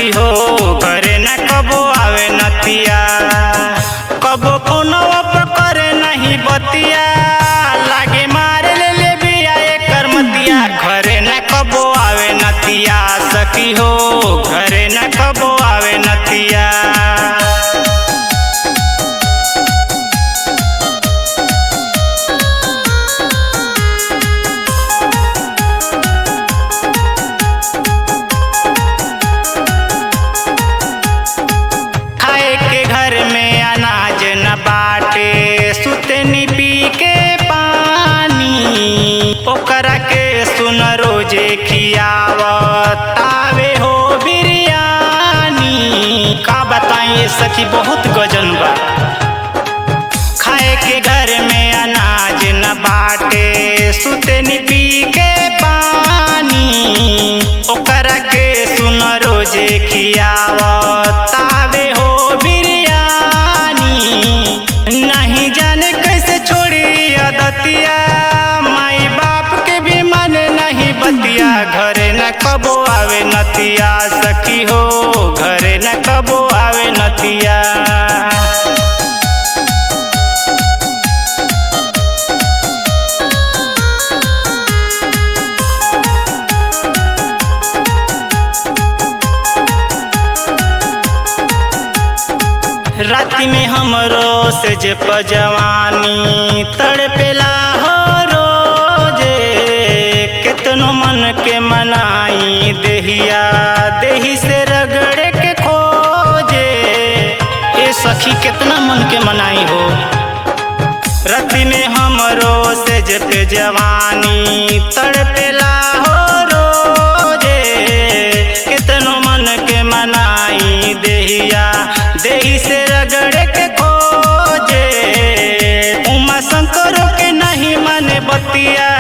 सखी हो घरे न कबो आवे नतिया कबो कोनो पर करे नहीं बतिया लागे मारे ले ले बिया एकर मतिया घरे न कबो आवे नतिया सखी हो घरे न कबो आवे नतिया खाए के घर में अनाज न बाटे सुतनी पी के पानी ओकरा के सुन रोजे खियावत आवे हो बिरयानी का बताइए सखी बहुत गजन बा खाए के घर में अनाज न बाटे सुतनी पी के पानी ओकरा के सुन रोजे खियावत आवे हो बिरयानी नहीं जाने कैसे छोड़ी आदतिया माई बाप के भी मन नहीं बतिया घरे न कबो आवे नतिया सखी हो घरे न कबो आवे नतिया राति में हमरो से जे पजवानी तड़पेला हो रोजे कितनो मन के मनाई देहिया देही से रगड़े के खोजे ए सखी कितना मन के मनाई हो रति में हमरो से जे पे जवानी तड़पेला हो रोजे कितनो मन के मनाई देहिया देही से रगड़ के खोजे उमा शंकरों के नहीं माने बतिया